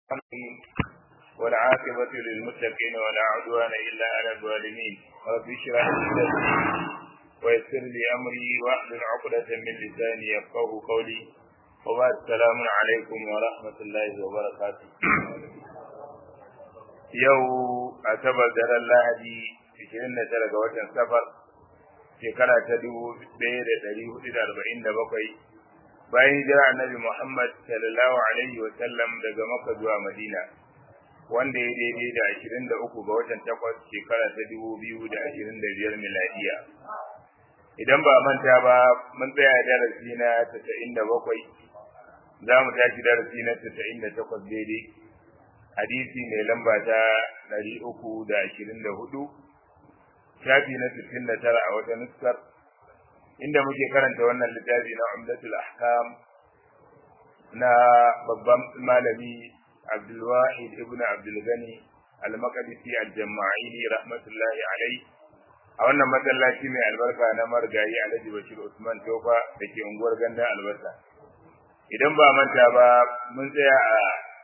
والعاقبة للمتقين ولا عدوان إلا على الظالمين رب اشرح لي صدري ويسر لي أمري واحلل عقدة من لساني يفقه قولي وبعد السلام عليكم ورحمة الله وبركاته yau a tabar daren lahadi 29 ga watan safar shekara ta 1447 bayan hijira annabi Muhammad sallallahu alaihi wa sallam daga Makka zuwa Madina wanda ya daidai da 23 ga watan takwas shekara ta 2025 miladiya idan ba manta ba mun tsaya darasi na 97 za mu tashi darasi na 98 daidai hadisi mai lamba ta 324 shafi na 69 a wata nuskar inda muke karanta wannan littafi na umdatul ahkam na babban malami abdulwahid ibn abdulgani al-maqdisi al-jama'ili rahmatullahi alai a wannan masallaci mai albarka na margayi alhaji bashir usman tofa da ke unguwar ganda albasa idan ba manta ba mun tsaya a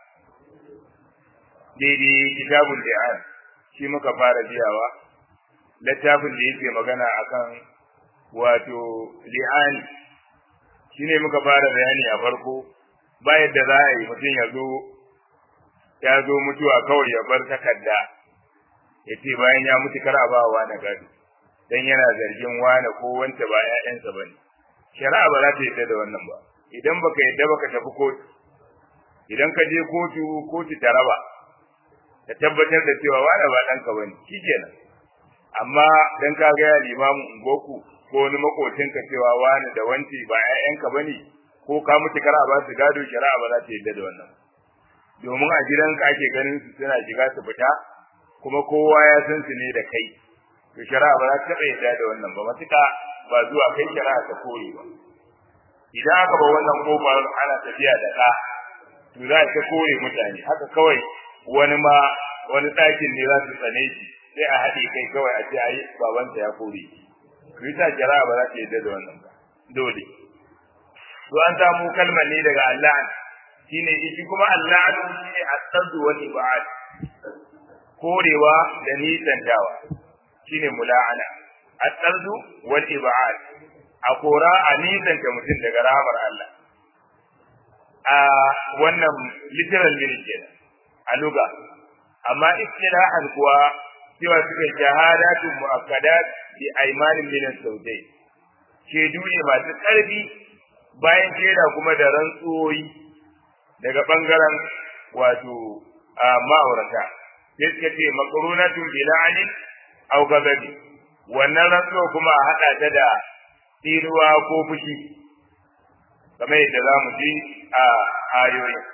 daidai kitabul li'an shi muka fara biyawa littafin da yake magana akan wato li'ani shine muka fara bayani a farko ba yadda za a yi mutum ya zo ya zo mutuwa kawai ya bar takarda ya ce bayan ya mutu kar a ba wa na gado dan yana zargin wane ko wanta ba ƴaƴansa ba ne shari'a ba za ta yadda da wannan ba idan baka yadda baka tafi kotu idan ka je kotu kotu ta raba ta tabbatar da cewa wane ba ɗanka ba ne shikenan amma dan ka ga limamin ungoku ko wani makocinka cewa wani da wanci ba ƴaƴanka bane ko ka mutu kar a ba su gado shari'a ba za ta yadda da wannan domin a gidanka ake ganin su suna shiga su fita kuma kowa ya san su ne da kai to shari'a ba za ta taɓa yadda da wannan ba matuƙa ba zuwa kai shari'a ta kore ba idan aka ba wannan kofar ana tafiya da ɗa to za ta kore mutane haka kawai wani ma wani ɗakin ne za su tsane shi sai a haɗe kai kawai a ce ai babansa ya kore shi bisa jara'a ba za ta yadda da wannan ba dole to an samu kalmar ne daga Allah shine shi kuma Allah shine as-saddu wal ibad korewa da nisantawa shine mula'ana as-saddu wal ibad a kora a nisanta mutum daga rahamar Allah a wannan literal meaning kenan a luga amma istilahan kuwa cewa suka shahadatu mu'akkadat bi aymanin min as-sawjay shedu ne masu karfi bayan shaida kuma da rantsuwoyi daga bangaren wato ma'aurata sai suka ce makarunatun bi la'anin aw gazabi wannan rantsuwa kuma a hada ta da tsiruwa ko fushi kamar yadda za mu ji a ayoyin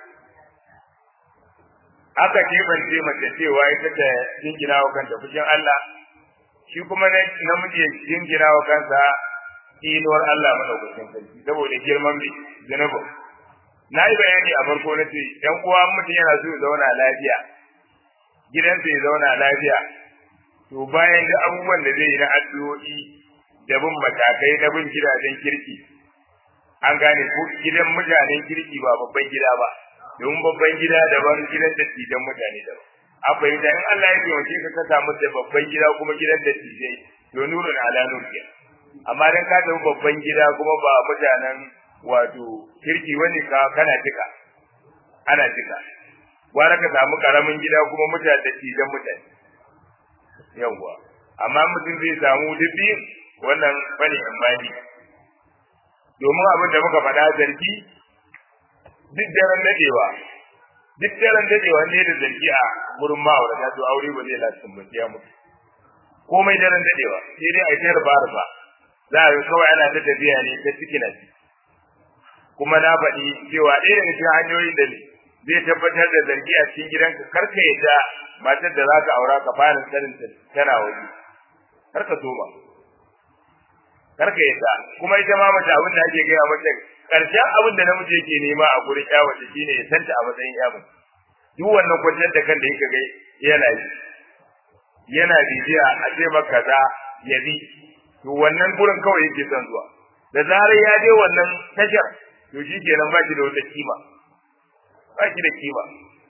aka kebance mace cewa ita ta jingina wa kanta fushin Allah shi kuma namiji ya jingina wa kansa inuwar Allah madaukakin sarki saboda girman bi zunubu na yi bayani a farko na ce ɗan uwa mutum yana so ya zauna lafiya gidansa ya zauna lafiya to bayan da abubuwan da zai yi na addu'o'i da bin matakai na bin gidajen kirki an gane ko gidan mutanen kirki ba babban gida ba domin babban gida daban gidan dattijan mutane daban a fahimta in Allah ya taimake ka ka samu da babban gida kuma gidan dattijai to nurun ala nur ke amma dan ka samu babban gida kuma ba mutanen wato kirki wani ka kana tika ana tika gwara ka samu karamin gida kuma mutane dattijan mutane yawwa amma mutum zai samu dubi wannan bane imani domin abin da muka faɗa zargi duk daren dadewa duk daren dadewa ne da zargi a gurin ma'aurata to aure ba zai lasin ba ya mutu komai daren dadewa sai dai a yi rufa rufa za a yi kawai ana ta tafiya ne ta ciki na ci kuma na faɗi cewa ɗaya daga cikin hanyoyin da zai tabbatar da zargi a cikin gidanka kar ka yadda matar da za ka aura ka fara sanin tana waje kar ka soma kar ka yadda kuma ita ma mace abin da ake gaya mata karshen abin da namiji yake nema a gurin ya wace shine ya santa a matsayin ya mace duk wannan kwanciyar da kan da yake gai yana yi yana bibiya a ce maka kaza ya bi to wannan gurin kawai yake son zuwa da zarar ya je wannan tashar to shi kenan ba shi da wata kima ba shi da kima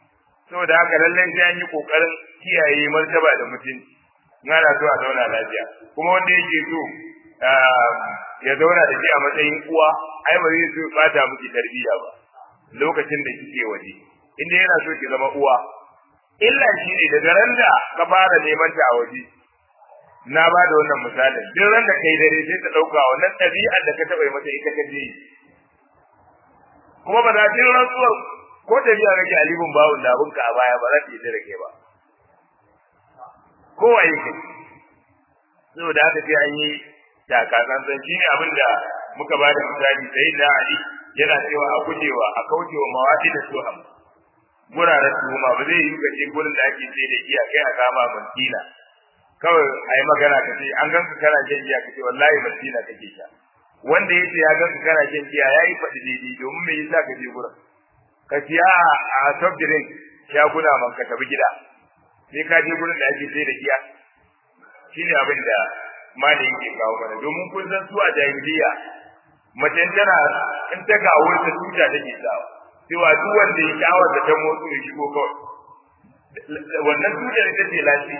saboda haka lallai sai an yi kokarin kiyaye martaba da mutunci na so a zauna lafiya kuma wanda yake so ya zauna da shi a matsayin uwa ai ba zai so bata miki tarbiyya ba lokacin da kike waje inda yana so ki zama uwa illa shi ne daga ran da ka fara neman ta a waje na ba da wannan misalin duk ran da kai dare sai ta dauka wannan ɗabi'ar da ka taɓa yi mata ita ka je kuma ba za ta yi rantsuwar ko tafiya kake alibin bawun da abinka a baya ba za ta yi da kai ba kowa yake saboda haka sai an yi takatsantsan shi ne abin da muka ba da misali sai da ali yana cewa a gujewa a kaucewa mawaɗi da suham guraren tuhuma ba zai yi kace gurin da ake ce da giya kai a kama mantina kawai a yi magana ka ce an ganka kana shan giya ka ce wallahi mantina kake sha wanda ya ce ya ganka kana shan giya ya yi faɗi daidai domin me yasa ka je gurin ka siya a soft drink shaguna man ka tafi gida sai ka je gurin da ake sai da giya shine abin da malin yake kawo mana domin kun san su a jahiliya mace tana in ta ga wurin ta tuta take sawa cewa duk wanda ya shawar da ta motsu ya shigo kawai wannan tutar ita ce lafi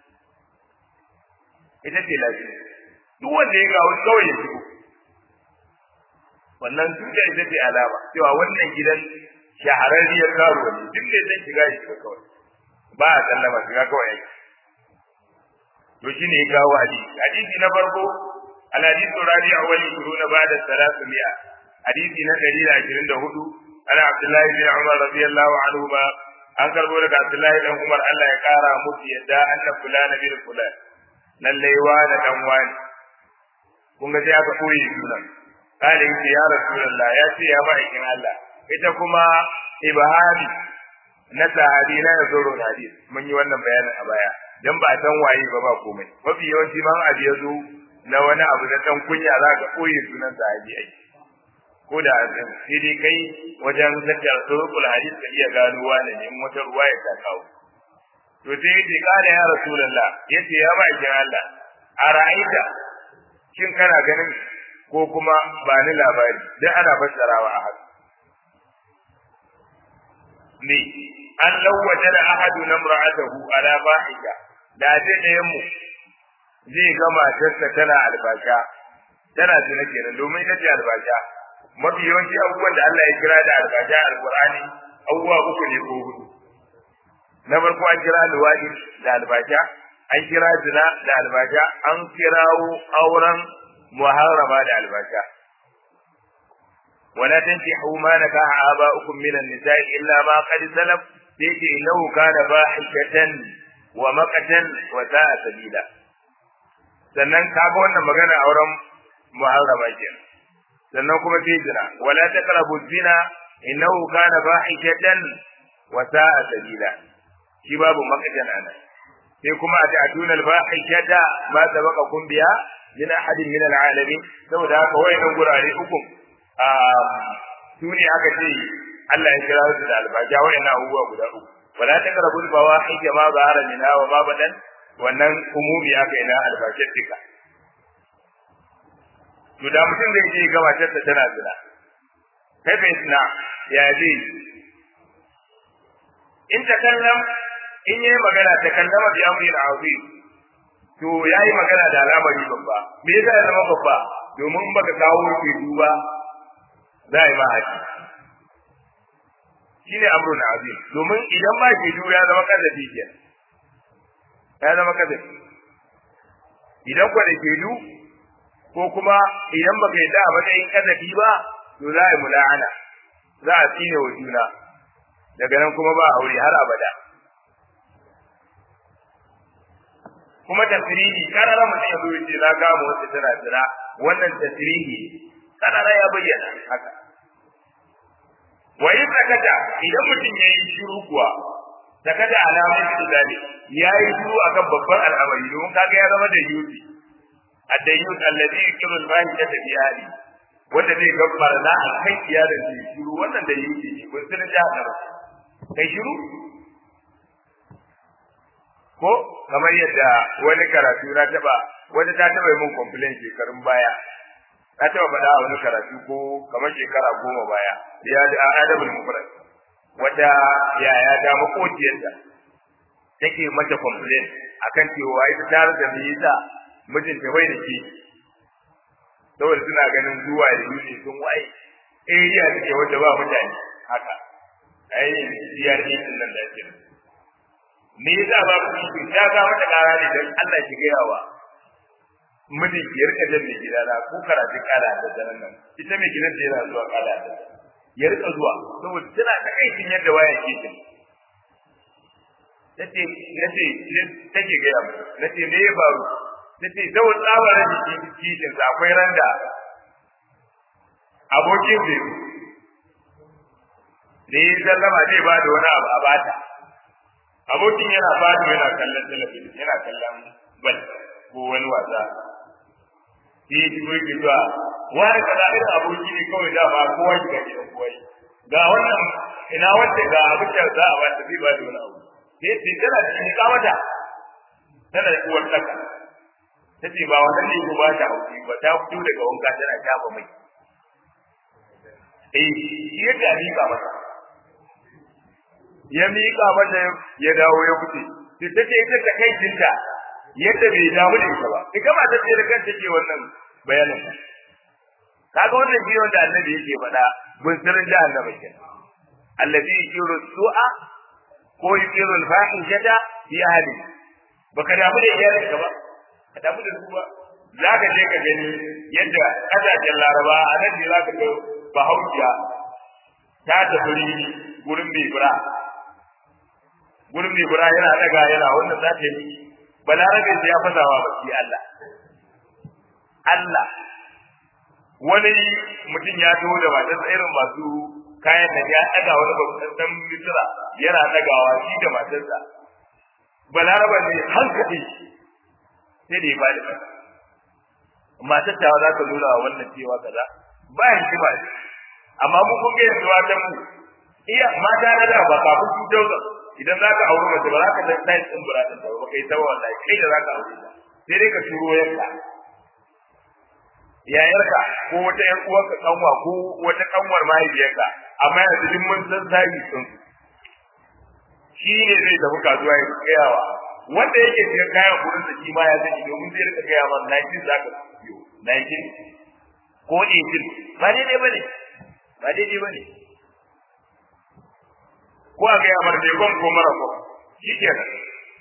ita ce lafi duk wanda ya ga wani kawai ya shigo wannan tutar ita ce alama cewa wannan gidan shahararriyar karuwa ne duk da zan shiga ya shiga kawai ba a sallama shiga kawai yake to shine ya kawo hadisi hadisi na farko al hadithu rabi'a wal yuruna ba'da salatu mi'a hadisi na 124 ana abdullahi bin umar radiyallahu anhu ba an karbo daga abdullahi dan umar Allah ya kara musu yadda anna fulana bin fulan lalle wa da dan wani kun ga sai aka koyi sunan kale yace ya rasulullah ya ce ya ma'aikin Allah ita kuma ibhari na sahabi na ya zoro hadis mun yi wannan bayanin a baya dan ba san waye ba ba komai mafi yawanci man abu ya zo na wani abu na dan kunya za ka koyi sunan sahabi ai ko da sai dai kai wajen zakar surul hadis ka iya gano wani ne in wata ruwaya ta kawo to sai yace kana ya rasulullah yace ya ba kin Allah a ra'aita shin kana ganin ko kuma ba ni labari dan ana fassarawa a haka ne an lawaje da ahadu na mura'atahu ala fahisha da dai ɗayan mu zai ga matarsa tana albasha tana zina kenan domin ita ce albasha mafi yawanci abubuwan da Allah ya kira da albasha a alqur'ani abubuwa uku ne ko hudu na farko an kira luwadi da albasha an kira zina da albasha an kirawo auren muharrama da albasha ولا تنكحوا ما نكح آباؤكم من النساء إلا ما قد سلف يجي إنه كان فاحشة ومقتا وساء سبيلا sannan kaga wannan magana auren muharrama ke sannan kuma sai zina wala taqrabu zina innahu kana fahishatan wa sa'a sabila shi babu maqatan ana sai kuma a ta'tuna al-fahishata ma sabaqakum biha min ahadin min al-alamin saboda haka wayannan gurare uku su ne aka ce Allah ya kira su da albaja wayannan abubuwa guda uku wala taqrabu al-fawahish ma zahara minha wa ma badan wannan umumi aka yi na albashin duka to da mutum zai je ga matarsa tana zina kai bai sina ya zai in ta kallam in yayi magana ta kallama bi amrin azim to yayi magana da alamari babba me yasa ya zama babba domin baka kawo ke duba za a yi ma haji shi ne amrun azim domin idan ba ke ya zama kazafi ke ya zama kazafi idan kwa da ke ko kuma idan baka yi da matsayin kazafi ba to za a yi mula'ana za a tsine wa juna daga nan kuma ba aure har abada kuma tasirihi karara mutum ya zo yace na kama wacce tana tsira wannan tasirihi karara ya bayyana haka wa in sakata idan mutum yayi shiru kuwa sakata alamun izali yayi shiru akan babban al'amari don kaga ya zama da yuti ad-dayyut alladhi yukiru al-fahishata fi ahli wanda zai gabbara na akan iyalin shi shiru wannan da yuti ne kun san jahannam kai shiru ko kamar yadda wani karatu na taba wani ta taba min complaint shekarun baya na taba faɗa a wani karatu ko kamar shekara goma baya ya da adabul mufrad wata yaya ta makociyarta take mata complain akan cewa ita ta rasa me yasa mijinta bai da shi saboda suna ganin zuwa da yuni sun waye area take wanda ba mutane haka ai diyar din nan da yake me yasa ba ku shi ta ga mata kara ne dan Allah ki ga yawa mijin ki rika jan mai gida na ko karatu kala da daren nan ita mai gidan da yana zuwa kala da ya rika zuwa saboda tana ta aikin yadda waya ke ta nace nace take ga yawa nace me ya faru nace saboda tsabarin jiki kishin sa akwai randa abokin zai da ya sallama zai ba da wani abu a bata abokin yana fadi yana kallon talabijin yana kallon bal ko wani wasa sai ya ji yake zuwa wani kaza irin aboki ne kawai da ba kowa shiga gidan kowa ga wannan ina wanda ga abin da za a bata zai ba da wani abu sai sai tana da shi ka mata tana da uwar tsaka tace ba wannan ne ko ba ta hauki ba ta fito daga wanka tana shafa mai eh shi yadda a miƙa masa ya miƙa mata ya dawo ya fice sai ta ce ita ta kai tinta yadda bai damu da ita ba ita ma ta ce da kanta ke wannan bayanin kaga wannan shi wanda annabi yake faɗa bun sirrin jahannama ke allazi yuqiru su'a ko yuqiru al-fahishata fi ahli baka damu da iyalinka ba ka damu da su ba za ka je ka gani yadda ƙasashen laraba a nan ne za ka ga bahaushiya ta tafi rini gurin mai bura gurin mai bura yana daga yana wannan za ta yi balarabe ya fasawa ba shi Allah Allah wani mutum ya taho da matarsa irin masu kayan da ya daga wani babban dan misira yana dagawa shi da matarsa balaraba ne hankali sai da ya ba da kansa matar ta za ta nuna wa wannan cewa kaza ba hikima ne amma mu kun ga yanzu wata mu iya mata na da ba kafin su dauka idan za ka aure mace ba za ka san sai din buratin ta ba kai ta wallahi kai da za ka aure ta sai dai ka turo yanka yayarka ko wata yar uwarka kanwa ko wata kanwar mahaifiyarka amma yanzu duk mun san sai sun shi ne zai tafi kasuwa ya kayawa wanda yake cikin kayan gurin da shi ma ya sani domin zai rika gaya man 19 za ka biyo 19 ko 18 ba daidai ba ne ba daidai ba ne ko a gaya mar kon ko mara ko shi ke nan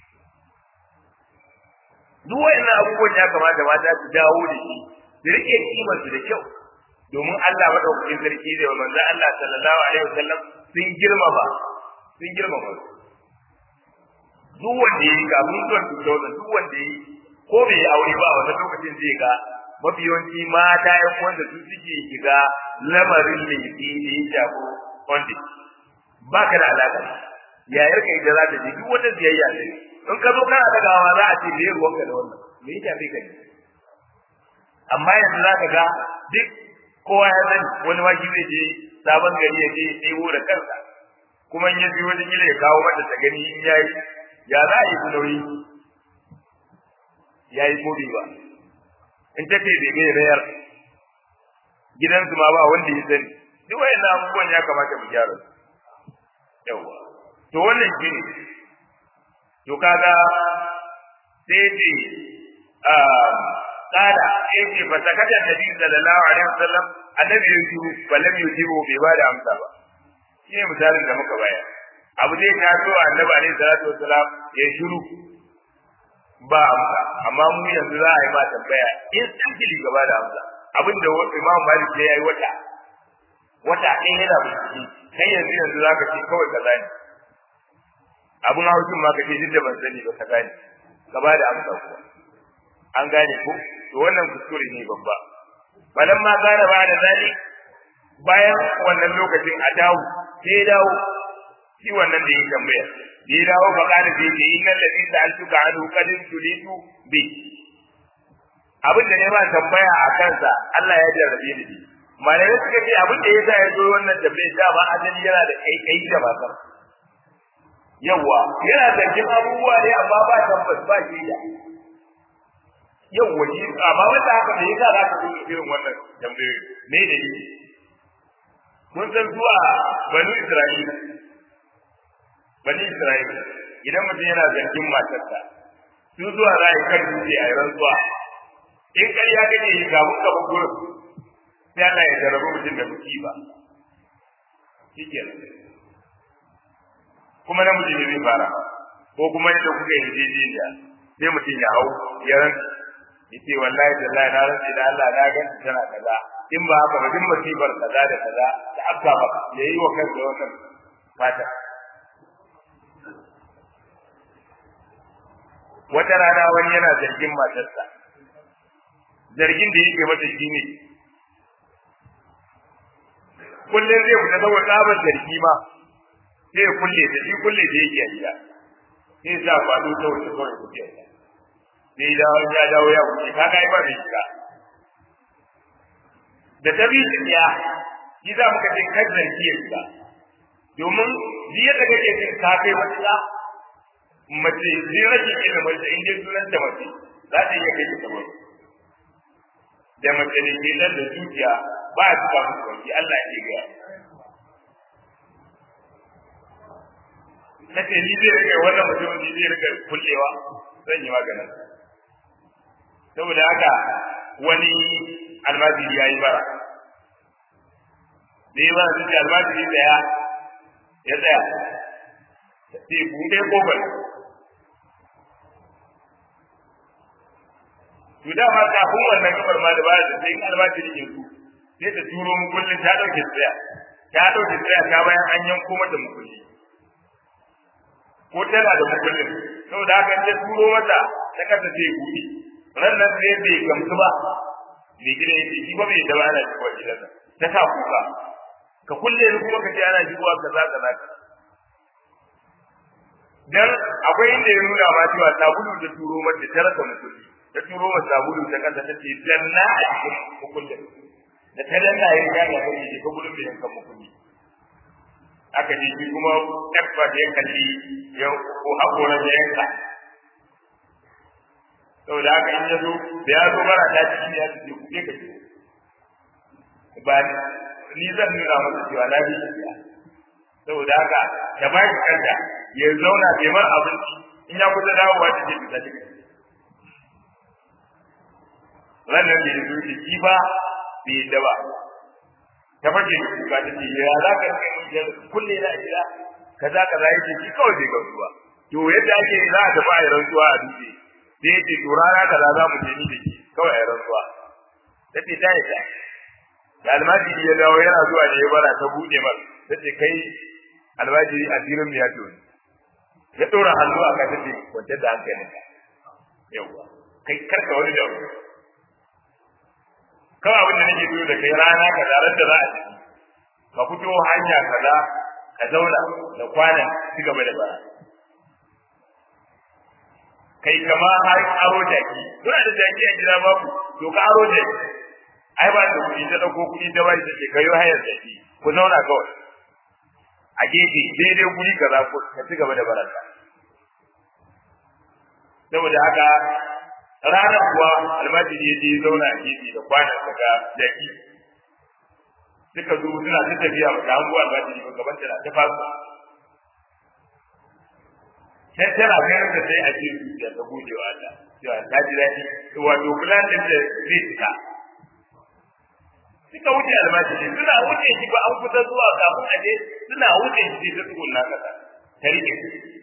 duk wa'annan abubuwan ya kamata mata su dawo da shi su rike kimar su da kyau domin Allah madaukakin sarki da manzon Allah sallallahu alaihi wasallam sun girmama sun girmama su duk wanda ya yi kafin zuwan tuntauta duk wanda ya yi ko bai yi aure ba wata lokacin zai ga mafi yawanci mata ya wanda su suke shiga lamarin laifi da ya shafi wanda ba ka da alaƙa yayar ka ita za ta je duk wata biyayya ne in ka zo kana dagawa za a ce me ruwan ka da wannan me ya shafe ka ne amma yanzu za ka ga duk kowa ya sani wani ma shi zai je sabon gari ya je ɗebo da kansa kuma in ya biyo wata kila ya kawo mata ta gani in ya yi ya za a yi nauyi ya yi ko ba in ta ce bai gai rayar gidansu ma ba wanda ya sani duk wayannan abubuwan ya kamata mu gyara su yawa to wannan shi ne to kaga sai ce kada sai ce fa sakata nabi sallallahu alaihi wasallam annabi ya yi balam yujibu bai ba da amsa ba shi ne misalin da muka bayar abu zai taso annabi alaihi salatu wasalam ya shiru ba amsa amma mu yanzu za a yi ma tambaya instantly gaba da amsa abin da imam malik ya yi wata wata ɗaya yana bincike kai yanzu yanzu za ka ce kawai kaza ne abin haushin ma ka ce duk da ban sani ba kaza ne gaba da amsa kuwa an gane ko to wannan kuskure ne babba balan ma gane ba da zali bayan wannan lokacin a dawo sai ya dawo shi wannan da ya tambaya da ya dawo fa kana sai ce innal ladhi sa'altuka anhu qad tulitu bi abin da ne ba tambaya a kansa Allah ya jarrabe ni malamai suka ce abin da yasa ya zo wannan tambayar da ba azali yana da kai kai da matar yawa yana da jin abubuwa ne amma ba tabbas ba shi da yawa shi amma wanda haka da yasa za ka zo irin wannan tambayoyi me da shi mun san zuwa banu Isra'ila bani Isra'ila idan mutum yana zargin matarsa su zuwa za yi kan dutse a rantsuwa in ƙarya kake yi kafin ka ba gurin sai Allah ya jarabu mutum da musiba shikenan kuma namiji ne zai fara ko kuma yadda kuka yi jejiya sai mutum ya hau ya rantsa yace wallahi tallahi na rantsa da Allah na ga tana kaza in ba haka ba duk musibar kaza da kaza da afka ba ya yi wa kansa wannan fata wata rana wani yana zargin matarsa zargin da yake mata shine kullum zai fita saboda tsabar zargi ma sai ya kulle da shi kulle da yake a gida sai sa faɗo ta wuce kawai kuke sai dawo ya dawo ya wuce kaga ai ba mai shiga da ta bi ya shi za mu ka ce kan zargi ya shiga domin ji yadda kake jin ka kai wata mace zai rage ilimin da in dai sunan ta mace za ta iya kai ta saboda da mace ne ke nan da zuciya ba a cika musu kwanci Allah ya ce ga na ce ni zai rage wannan mutum ni zai rage kullewa zan yi maganin saboda haka wani almajiri ya yi bara da yi bara sun ce almajiri tsaya ya tsaya sai buɗe kofar to da ma kafin wannan kafar ma da baya da sai in almajiri ya su sai ta turo mu kullun ta dauke tsaya ta dauke tsaya ta bayan an yanko mata mukulli ko tana da mukullin saboda haka in ta turo mata ta kasa sai buɗe ran nan sai bai gamsu ba mai gida yake shi ba bai da ba ana shigowa gidansa ta sa kuka ka kulle ni kuma ka ce ana shigowa kaza kaza kaza dan akwai inda ya nuna ma cewa sabulu da turo mata ta rasa mukulli ta turo wa sabulu ta kasa ta ce danna a cikin mukullin da ta danna ya ga ya kai shi ko gudun bai yanka mukulli aka ji shi kuma tabba da ya kalli ya ko hakora da yanka saboda haka in ya zo da ya zo bara ta ci ya ce ku ke ka ci ba ni zan nuna masa cewa na bi shi saboda haka ta ba shi kanta ya zauna bai mar abinci in ya kusa dawowa ta ce ta ci ranar da ya zuci shi ba bai yadda ba ta fashe da kuka ta ce ya za ka kai mun jar kulle na gida kaza kaza ya ce shi kawai bai gamsu ba to yadda ake za a tafi a yi rantsuwa a dutse sai ya ce to rana kaza za mu je ni da ke kawai a yi rantsuwa ta ce ta yi ta da almajiri ya dawo yana zuwa da ya bara ta buɗe mar ta ce kai almajiri a filin ya to ya ɗora hannu a kan ta ce kwantar da hankalinka yawwa kai karka wani da kawai abin da nake so da kai rana ka zarar da za a ciki ka fito hanya kaza ka zauna da kwanan ci gaba da bara kai kama har aro jaki kuna da jaki a gida babu to ka aro jaki ai ba da kuɗi ta ɗauko kuɗi ta bai ta ce ka yi hayar jaki ku zauna kawai a gefe daidai guri kaza ka ci gaba da baranta saboda haka ranar kuwa almajiri ya je zauna a gefe da kwanan daga jaki suka zo suna ta tafiya ba ta hango almajiri ba gaban tana ta fasa sai tana ganin da sai a cikin zuciya ta gode wa Allah cewa ta ji daɗi wato plan din da zai fita suka wuce almajiri suna wuce shi ba an kusa zuwa kafin a je suna wuce shi ta tsugunna kasa ta rike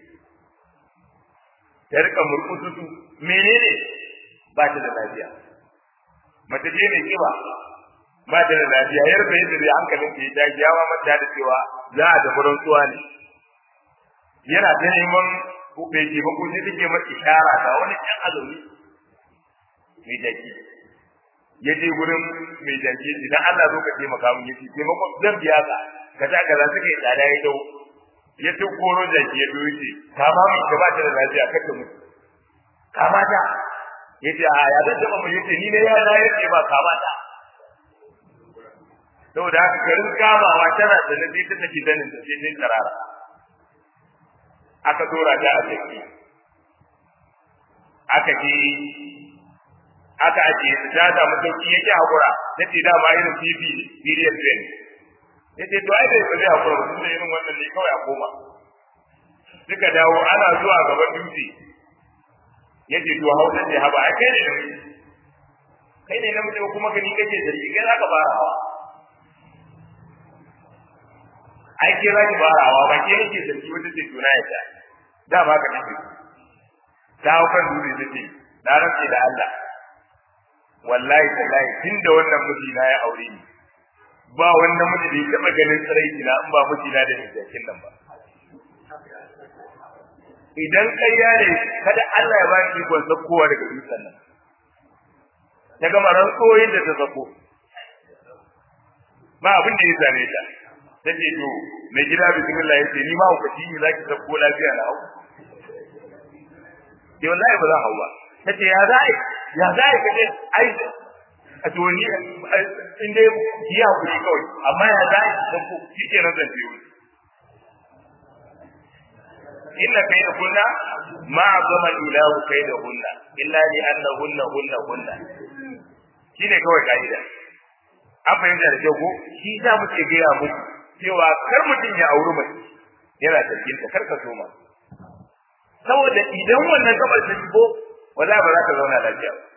ta rika murkusu menene ba ta da lafiya mace ce mai kiba ba ta da lafiya yar da yadda zai hankalin ta ya tashi yawa mata da cewa za a tafi rantsuwa ne yana ta neman bai ke ba ko sai take masa ishara ga wani can azumi mai jaki ya je gurin mai jaki idan Allah zo ka taimaka mun yace taimako zan biya ka kaza kaza suka yi tsada ya dau ya ta koro jaki ya zo yace kama mun ka ba ta da lafiya kaka mutu kama ta yace a ya zan taba mu yace ni ne ya na yace ba kama ta saboda haka garin kamawa tana da nabi ta take zanin da sai sai tarara aka dora ta a jiki aka ji aka ajiye su ta samu sauki yake hakura nace da ma irin fifi period train yace to ai bai zai hakura ba da irin wannan ne kawai a koma suka dawo ana zuwa gaban dutse yace to hausa ce haba ai kai ne kai ne namiji kuma ka ni kake zargi kai zaka fara hawa ai ke zaki fara hawa ba ke nake zargi wata ce tuna ya ta da ba ka nake ta hau kan dutse take na rantse da Allah wallahi tallahi tunda wannan miji na ya aure ni ba wannan miji da ya taba ganin tsaraiki na in ba miji na da jakin nan ba idan ƙarya ne kada Allah ya ba shi ikon sakkowa daga dutsen nan ta gama rantsoyin da ta sako ba abin da ya same ta ta ce to mai gida bismillah ya ce ni ma hukaci ne zaki sakko lafiya na hau ke wallahi ba za hau ba ta ce ya za ya za ka ce ai a to ni in dai ki hakuri kawai amma ya za ki sakko shi ke nan zan biyo inna kayda kunna ma azama ilahu kayda kunna illa li annahunna hunna hunna shine kawai kaida an fahimta da kyau ko shi za mu ce gaya muku cewa kar mutum ya auri mai yana cikin ta kar ka so ma saboda idan wannan gabar ta shigo wala ba za ka zauna lafiya ba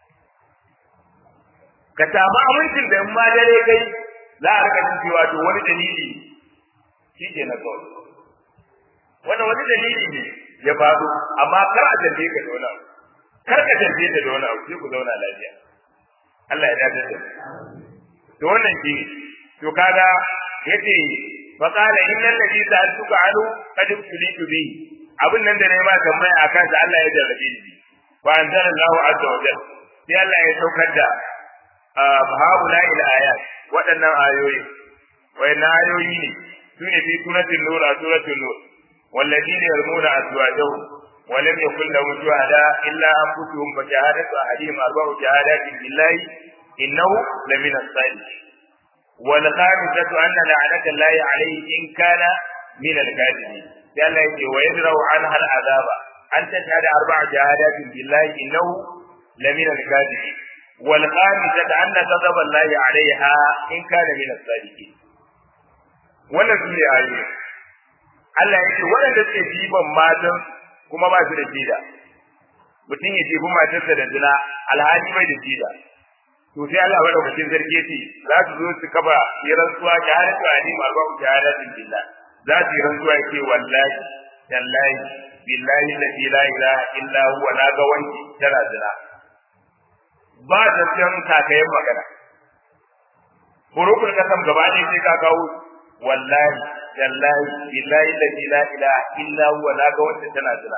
ka samu amincin da in ma dare kai za a rika jin cewa to wani dalili shi ke na kawai wannan wani dalili ne ya faɗo amma kar a tambaye ka da wani abu kar ka tambaye ta da wani abu sai ku zauna lafiya Allah ya dace da to wannan shi to kaga yace fa qala innal ladhi sa'altuka anhu qad tulitu bi abin nan da nayi ma tambaya akan sa Allah ya jarrabe ni wa anzala Allahu azza wa jalla sai Allah ya saukar da haula ila ayat waɗannan ayoyi wayannan ayoyi ne sune fi suratul nur a suratul nur والذين يرمون أزواجهم ولم يكن لهم شهداء إلا أنفسهم فشهادة أحدهم أربع شهادات بالله إنه لمن الصالحين والخامسة أن لعنة الله عليه إن كان من الكاذبين قال ويدرأ عنها العذاب أن تشهد أربع شهادات بالله إنه لمن الكاذبين والخامسة أن غضب الله عليها إن كان من الصادقين wannan su ne ayoyi Allah ya ce waɗanda suke jiban matan kuma ba su da jida mutum ya jefi matarsa da zina alhali bai da jida to sai Allah madaukakin sarki ce za su zo su kafa yi rantsuwa shahadatu alim arba'u shahadatin billah za su yi rantsuwa ce wallahi tallahi billahi la ilaha illa huwa na ga wanki tana zina ba da san kakayen magana hurufin kasam gaba ne sai ka kawo wallahi tallahi billahi la ilaha illa huwa na ga wanki tana zina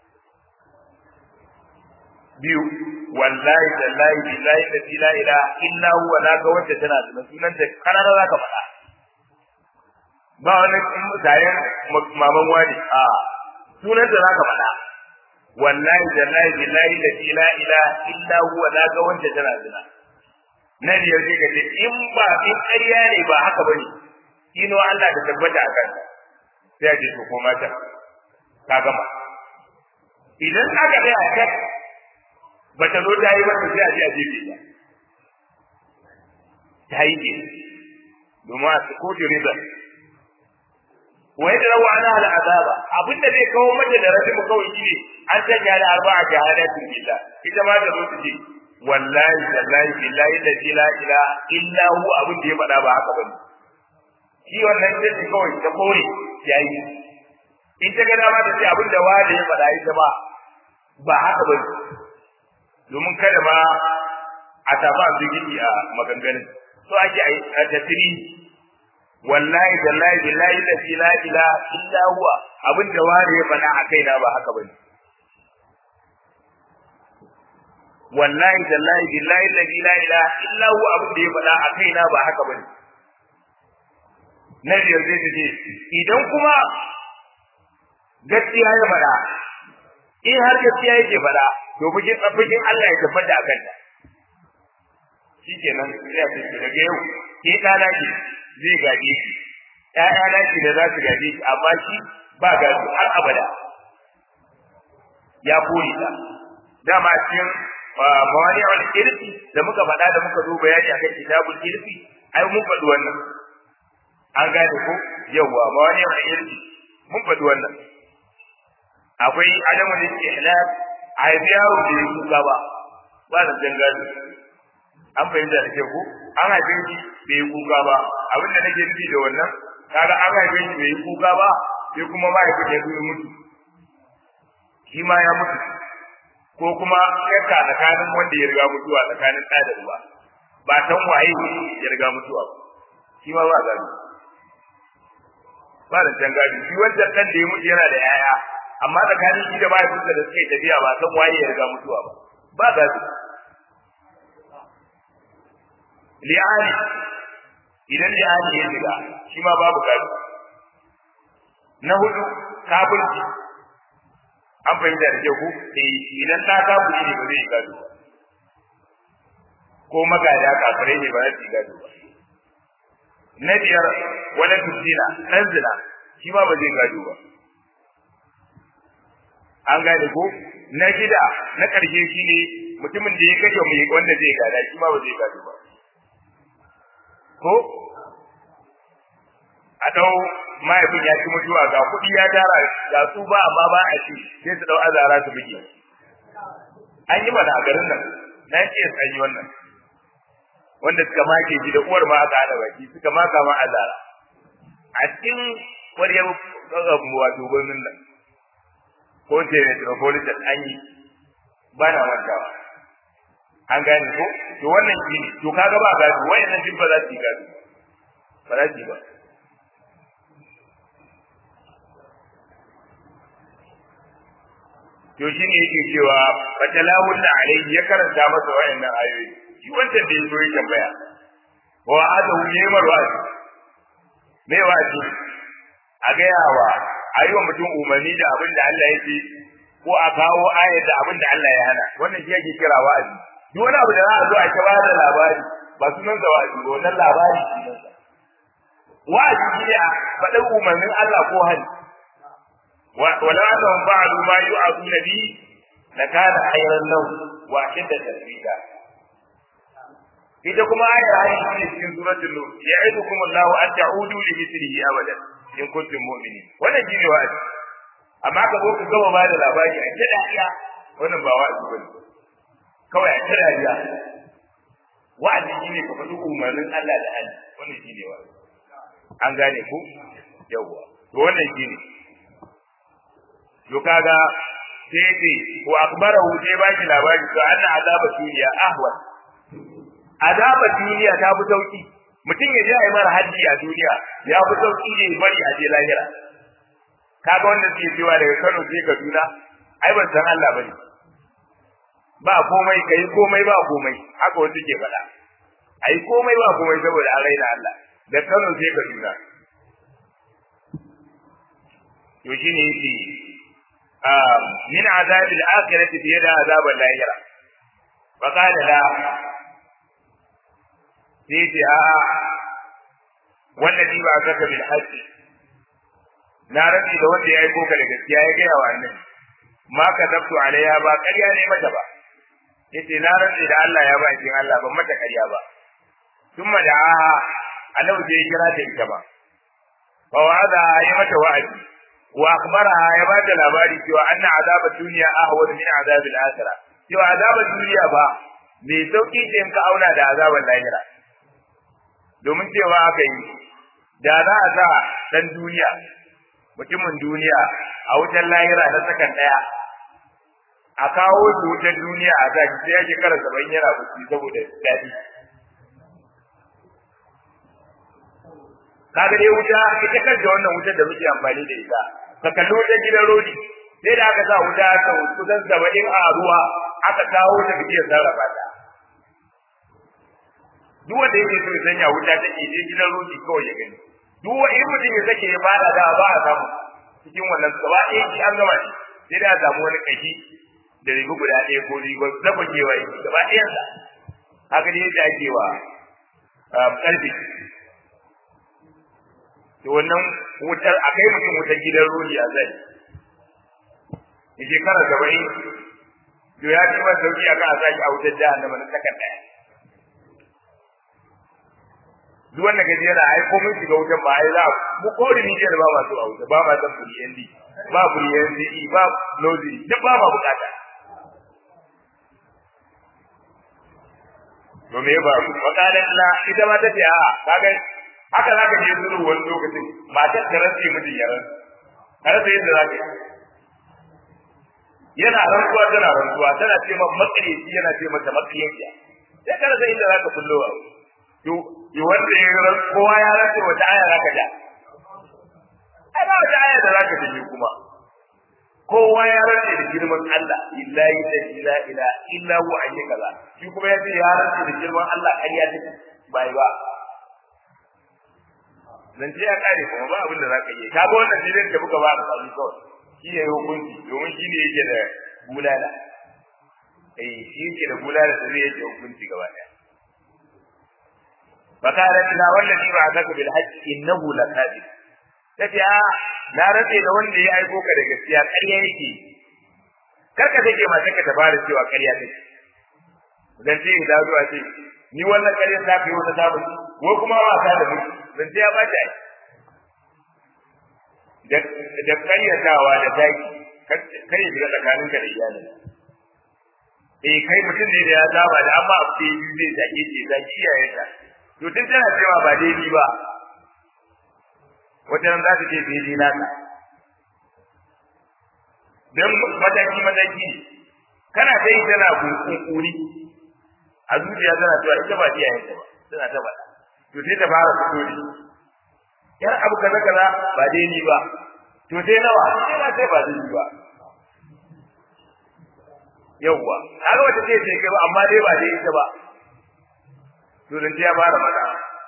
biyu wallahi tallahi billahi la ilaha illa huwa na ga wacce tana da sunan ta karara zaka faɗa ba wani mutayen maman wani a sunan ta zaka faɗa wallahi tallahi billahi la ilaha illa huwa na ga wacce tana da na biyar sai ka ce in ba in ƙarya ne ba haka bane ino Allah ta tabbata a kanka sai a ce to ko mata ka gama idan aka ga a bata zo ta yi mata sai a je a jefe ta ta yi ke domin a kotu rizal wai da rawa ana hada azaba abinda zai kawo mata da rashin mu kawai shine an sanya da arba'a shahadatin billah ita ma da zo ta ce wallahi wallahi billahi la ilaha illa hu abin da ya faɗa ba haka bane shi wannan sai kawai ta kore yayi in ta ga dama ta ce abin da wanda ya faɗa ita ba ba haka bane domin kada ma a tafi a zugiri a maganganun so ake a tattiri wallahi wallahi billahi la ilaha illa huwa abin da wani ya faɗa a kaina ba haka bane wallahi wallahi billahi la ilaha illa huwa abin da ya faɗa a kaina ba haka bane na biyar zai ce idan kuma gaskiya ya faɗa in har gaskiya yake faɗa to bikin bikin Allah ya tabbata a kanta shikenan sai a ce daga yau ke ɗana ki zai gaje ki ƴaƴana ki da za su gaje ki amma shi ba gaji har abada ya kore ta dama cikin mawani wal irfi da muka faɗa da muka zo bayani akan kitabul irfi ai mun faɗi wannan an gane ko yawwa mawani wal irfi mun faɗi wannan akwai adamu da ihlal a haifi yaro da ya kuka ba ba da can gado an fahimta da ke ku an haife shi bai yi kuka ba abinda nake nufi da wannan kaga an haife shi bai yi kuka ba sai kuma mahaifin ya zo mutu shi ma ya mutu ko kuma shakka tsakanin wanda ya riga mutuwa tsakanin ɗa da uba ba san waye ya riga mutuwa ba shi ma ba gado ba da can gado shi wancan ɗan da ya mutu yana da 'ya'ya amma tsakanin shi da mahaifinsa da suka yi tafiya ba san waye ya riga mutuwa ba ba gado li'ani idan li'ani ya shiga shi ma babu gado na hudu kafirci an fahimta da kyau ko eh idan ta kafirci ne ba zai gado ba ko magada kafirai ne ba za su gado ba na biyar wani tuzina ɗan zina shi ma ba zai gado ba an gane ko na shida na ƙarshe shi ne mutumin da ya kashe mai wanda zai gada shi ma ba zai gado ba ko a dau mahaifin ya ci mutuwa ga kuɗi ya tara ga su ba amma ba a ci sai su dau azara su buge an yi mana a garin nan na ce an yi wannan wanda suka make shi da uwar ma aka hada baki suka maka ma azara a cikin ƙwaryar wato gwamnin nan ko ce metropolitan an yi ba na mantawa an gane ko to wannan shi ne to kaga ba gado wayannan duk ba za su yi gado ba za su yi ba to shi ne yake cewa fatalawun na alaihi ya karanta masa wayannan ayoyi shi wancan da ya zo ya tambaya wa adahu yemar wa'azi me wa'azi a gaya wa a yi wa mutum umarni da abin da Allah ya ce ko a kawo ayar da abin da Allah ya hana wannan shi yake kira wa'azi duk wani abu da za a zo a ta ba da labari ba sunan sa wa'azi ba wannan labari sunan sa wa'azi shi ne a faɗin umarnin Allah ko hali wala annahum fa'alu ma yu'azuna bi lakana khayran lahum wa ashadda tasbita ita kuma ayar ayin shi ne cikin suratul nur ya'idukum Allahu an ta'udu li mithlihi abadan in kuntum mu'minin wannan shine wa'azi amma ka zo ka gama ba da labari a ta dariya wannan ba wa'azi bane kawai a ta dariya wa'azi shine ka faɗi umarnin Allah da Allah wannan shine wa'azi an gane ku yawwa to wannan shine to kaga sai ce wa akbarahu sai ba shi labari to anna azaba duniya ahwan azaba duniya ta fi sauki mutum ya je a yi mara haddi a duniya ya fi sauki ne bari a je lahira kaga wanda suke cewa daga Kano sai Kaduna ai ban san Allah bane ba komai kai komai ba komai haka wasu ke faɗa ai komai ba komai saboda an raina Allah da Kano sai Kaduna to shine yake min azabil akhirati fiye da azabal lahira wa qala la sai ce a wannan ba kaka bil hajji na rabi da wanda ya yi koka da gaskiya ya gaya wa annabi ma ka zabtu alaiha ba ƙarya ne mata ba yace na rabi da Allah ya ba kin Allah ban mata ƙarya ba thumma da aha annabi sai ya kira ta ita ba wa wa'ada ya mata wa'adi wa akhbaraha ya ba ta labari cewa anna azaba dunya ahwad min azab al-akhirah cewa azabar duniya ba mai sauki ce in ka auna da azabar lahira domin cewa aka yi da za a sa dan duniya mutumin duniya a wutar lahira na sakan daya a kawo shi wutar duniya a sa sai ya shekara saba'in yana bacci saboda daɗi kaga dai wuta ita kanta wannan wutar da muke amfani da ita ka kalli wutar gidan rodi sai da aka sa wuta ta kusan saba'in a ruwa aka kawo ta fiye sarrafa ta duk wanda yake so ya sanya wuta take je gidan rodi kawai ya gani duk wani in mutum ya sake ya fada da ba a samu cikin wannan gaba ɗaya shi an gama shi sai da a samu wani kashi da riga guda ɗaya ko riga na bakewa ya gaba ɗayan sa haka ne yadda ake wa ƙarfe to wannan wutar a kai mutum wutar gidan rodi a zai ya shekara saba'in to ya ci masa sauki a kan a sake a wutar jahannama na sakan ɗaya duk wanda gaji yana ai ko mun shiga wutan ba ai za mu ko rijiyar ba masu a wuta ba ma san buriyan di ba buriyan di ba lozi duk ba ma bukata to me ba makalan la ita ma tace a kaga haka zaka je zuru wani lokacin matar ta rasa mijin yaran har sai yadda zaka yana rantsuwa tana rantsuwa tana ce ma makareci yana ce mata makariya sai ka rasa inda zaka kullo wa to yi wanda ya ran kowa ya rantsa wata aya zaka ja ai ba wata aya da zaka ji kuma kowa ya rantsa da girman Allah illahi la ilaha illa illa hu ayi kaza shi kuma ya ce ya rantsa da girman Allah ƙarya take bai ba zance ya kare kuma ba abin da zaka yi ka ga wannan jirin da buka ba ka sami kawai shi ne hukunci domin shi ne yake da bulala eh shi yake da bulala da zai yake hukunci gaba daya fakarat la wallahi ba zaka bil haqq innahu lakadib tace a na rabe da wanda ya aiko ka da gaskiya ƙarya yake karka take ma take ta fara cewa ƙarya take dan ce da zuwa ce ni wannan ƙarya ta kai wata ta bace ko kuma ba ta da miki dan ce ya bace da da ƙaryatawa da taki kai shiga tsakaninka da iyalin eh kai mutum ne da ya saba da amma abu da zai zage ce zage iyayenta to tun tana cewa ba daidai ba wata nan za ta ce daidai naka don mataki mataki kana ta yi tana kunkuri a zuciya tana cewa ita ba iyayen ta ba tana ta faɗa to sai ta fara fito ne yar abu kaza kaza ba daidai ba to sai nawa sai na sai ba daidai ba yawwa kaga wata ce ce ba amma dai ba daidai ta ba to dan ya fara mata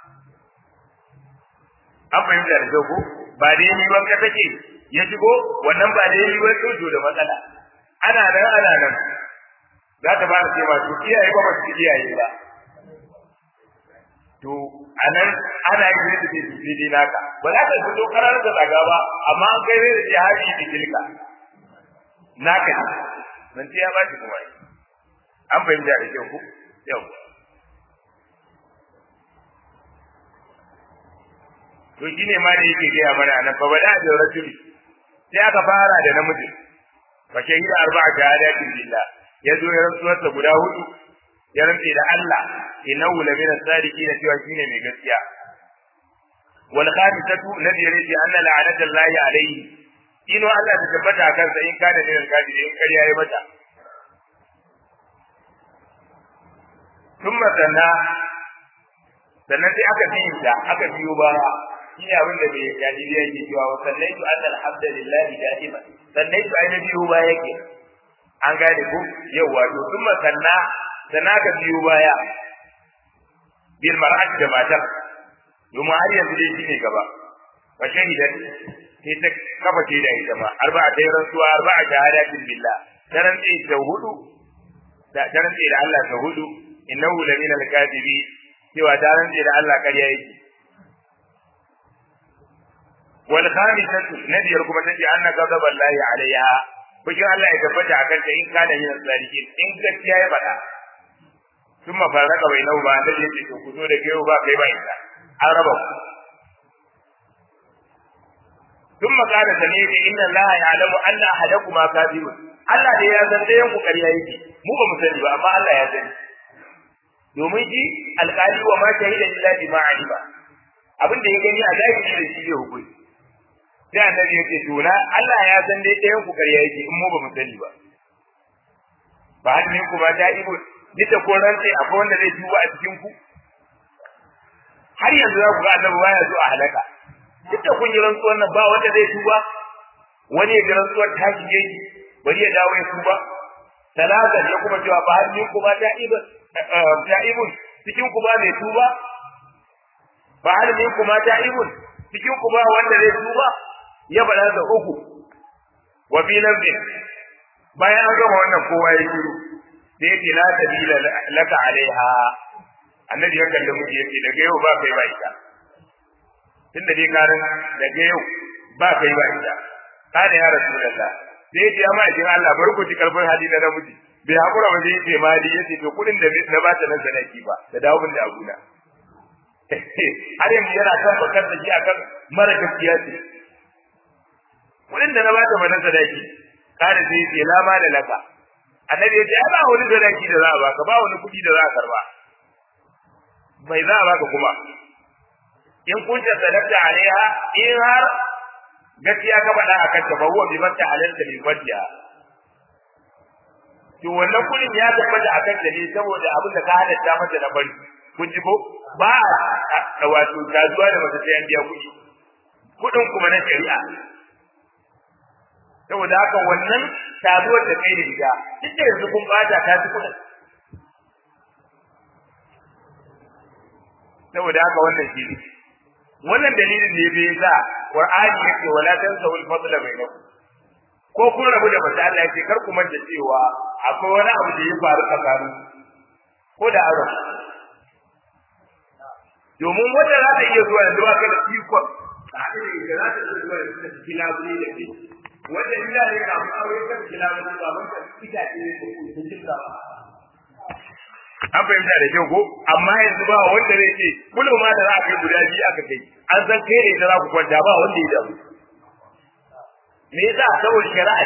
an fahimta da kyau ko ba daidai ba ka take ya shigo wannan ba daidai ba to da matsala ana nan ana nan za ta fara ce ma to iyaye ba ba su iyaye ba to anan ana yi da take su daidai naka ba za ka fito karar da zaga ba amma an kai da jihadi da kilka naka ne nan ya ba shi kuma an fahimta da kyau ko yau to shine ma da yake gaya mana nan fa bada da rajuli sai aka fara da namiji fa shahida arba'a shahadatin billah yazo ya rantsuwar ta guda hudu ya rantse da Allah innahu la min as-sadiqin cewa shine mai gaskiya wal khamisatu ladhi yuridu anna la'anata Allah alayhi ino Allah ta tabbata kan sa in kana min al-kafiri in kariya yayi mata thumma sanna sannan sai aka biyo da aka biyo baya shi ne abin da bai jahiliya yake cewa wa sallaitu anna alhamdulillahi da'ima sallaitu ai na biyo baya yake an gane ko yawa to thumma sanna sannan aka biyo baya bil mar'ati da matar domin har yanzu dai shine gaba fa shahidan sai ta kafa ce da ita ma arba'a dai rantsuwa arba'a shahadatin billah taran tsaye da hudu da taran tsaye da Allah da hudu innahu lamina al-kadibi cewa taran tsaye da Allah ƙarya yake wal khamisatu nabiyar kuma tace anna ghadab Allah alaiha bikin Allah ya tabbata akan ta in kana yin sarki in gaskiya ya faɗa sun mafarraka bai nau ba da yake to ku zo da kai ba kai ba ita an raba ku ثم قال سميع إن الله يعلم أن أحدكما كاذب Allah dai ya san ɗayan ku ƙarya yake mu ba mu sani ba amma Allah ya sani domin shi alƙali wa ma shahida illa bima alima abin da ya gani a zahiri da shi zai hukunci sai annabi yake to na Allah ya san dai ɗayan ku ƙarya yake in mu ba mu sani ba ba har ne kuma ta ibo ni ta ko rantsi akwai wanda zai tuba a cikin ku har yanzu za ku ga annabi baya zo a halaka duk da kun yi rantsuwar nan ba wanda zai tuba wani ya ga rantsuwar ta shige shi bari ya dawo ya tuba talata ya kuma cewa ba har min kuma ta'ibun ta'ibun cikin ku ba mai tuba ba har min kuma ta'ibun cikin ku ba wanda zai tuba ya bada da uku wa fi lafzin bayan an gama wannan kowa ya shiru sai ya ce la sabila laka alaiha annabi ya kalli muke yace daga yau ba kai ba ita tunda dai karin daga yau ba kai ba ita kana ya rasulullah sai ya ma jin Allah bar ku ci karfin hali na namiji bai hakura ba sai ce mali yace to kudin da na ba ta nan sadaki ba da dawo da abuna har yanzu yana kan bakar da shi akan mara gaskiya ce kuɗin da na bata mana sadaki kada sai ce lama da laka annabi ya ce ai ba wani sadaki da za a baka ba wani kuɗi da za a karba bai za a baka kuma in kunta sadaqta alaiha in har gaskiya ka faɗa a kanta ba huwa bi mata halalta bi fadiya to wannan kuɗin ya tabbata a kanta ne saboda abin da ka halatta mata na bari kun ji ko ba a wato gazuwa da mata sai an biya kuɗi kuɗin kuma na shari'a saboda haka wannan saduwar da kai da ita duk da yanzu kun bata ta ci kuɗin saboda haka wannan shi ne wannan dalilin ne bai sa Qur'ani yake wala tansawu al-fadla bainakum ko kun rabu da mace Allah yake kar ku manta cewa akwai wani abu da ya faru tsakanin ko da aro domin wanda za ta iya zuwa yanzu ba kai da ikon da za ta iya zuwa yanzu da kila ne da ke wanda ila ne ka mu aure ka kila ne ba ban ka ita ce ne ko kun jinka an fahimta da kyau ko amma yanzu ba wanda zai ce kullum ma da za a kai guda biyu aka kai an san kai ne da za ku kwanta ba wanda ya damu me yasa saboda shari'a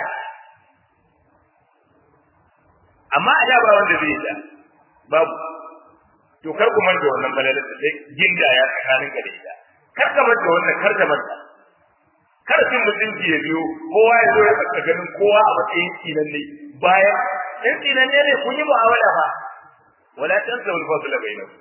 amma a da ba wanda zai yi babu to kar ku manta wannan balalar da sai ginda ya tsakanin ka da ita kar ka manta wannan kar ka manta kar cin mutunci ya biyo kowa ya zo ya tsaka ganin kowa a matsayin tsinan ne bayan in tsinan ne kun yi mu'amala ba wala tansawu al-fadla bainakum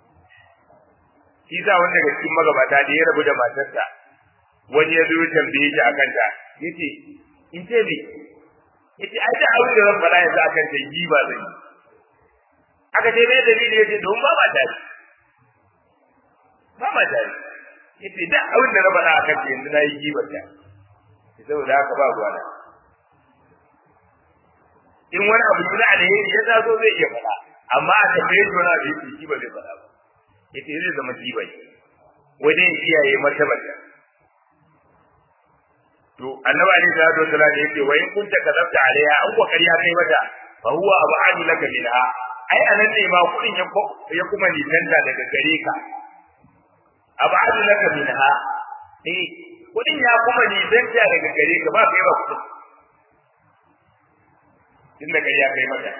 Isa wanda daga cikin magabata da ya rabu da matarsa wani ya zo ya tambaye shi akan ta yace in ce me yace ai da abin da zan faɗa yanzu akan ta yi ba zan yi aka ce me dalili yace don ba ma tare ba ma tare yace da abin da na faɗa akan ta yanzu na yi gibar ta saboda haka ba ruwa na in wani abu na alheri ya taso zai iya faɗa amma a tambaye shi wani abu yake shi ba zai faɗa ba yace zai zama jiba ne wajen iyaye martabata to annabi alaihi salatu wasallam yace wa in kunta kadabta alaiha an ko kariya kai mata fa huwa ab'adu laka minha ai anan ne ma kudin ya ya kuma nisanta daga gare ka ab'adu laka minha eh kudin ya kuma nisanta daga gare ka ba kai ba kudin tun da kariya kai mata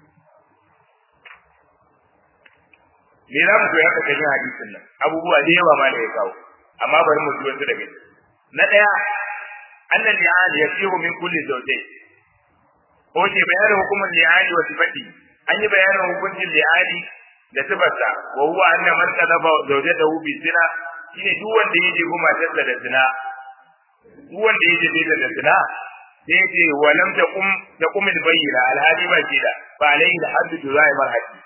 me za mu koya kan yin hadisin nan abubuwa da yawa ma da ya kawo amma bari mu ji wasu daga ciki na daya annan li'an yasihu min kulli zawjayn ko ce bayanin hukumar li'ani wa sifati an yi bayanin hukuncin li'ani da sifarsa wa huwa anna man qadafa zawjatahu bi zina shine duk wanda ya jefu matarsa da zina duk wanda ya jefe ta da zina sai ce wa lam taqum taqum al-bayyina al-hadi ba shida fa alayhi al-haddu juzai marhati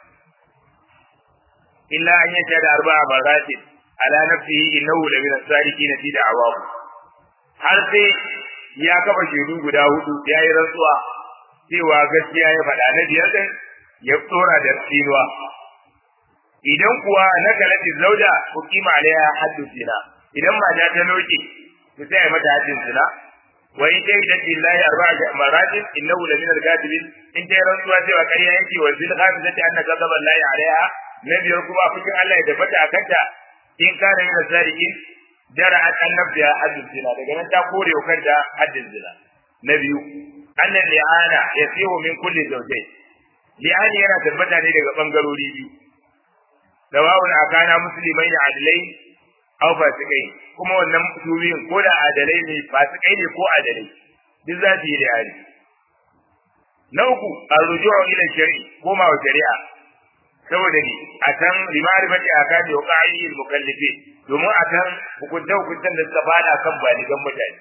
illa an yashhadu arba'a maratin ala nafsihi innahu la min as-sadiqina fi da'awahu har sai ya kafa shaidu guda hudu ya yi rantsuwa cewa gaskiya ya faɗa na biyar din ya tsora da tsinuwa idan kuwa na kalati zauja hukima alaiha haddu zina idan mata ta loke to sai mata haddin zina wa in dai da billahi arba'a maratin innahu la min al-kadibin in dai rantsuwa cewa ƙarya yake wa zil khamisati anna ghadaba allahi alaiha na biyar kuma fikin Allah ya tabbata a kanta in kana min sadiqin dara an annabta haddin zina daga nan ta kore wa kanta haddin zina na biyu annan li'ana yasihu min kulli zawjayn li'ani yana tabbata ne daga bangarori biyu dawawun akana musulmai da adalai aw fasikai kuma wannan tubiyin ko da adalai ne fasikai ne ko adalai duk za su yi li'ani na uku arruju'u ila shari'i koma wa shari'a saboda ni a kan limarifati a kan da waƙa'i mukallifi domin a kan hukunta hukuntan da suka fada kan baligan mutane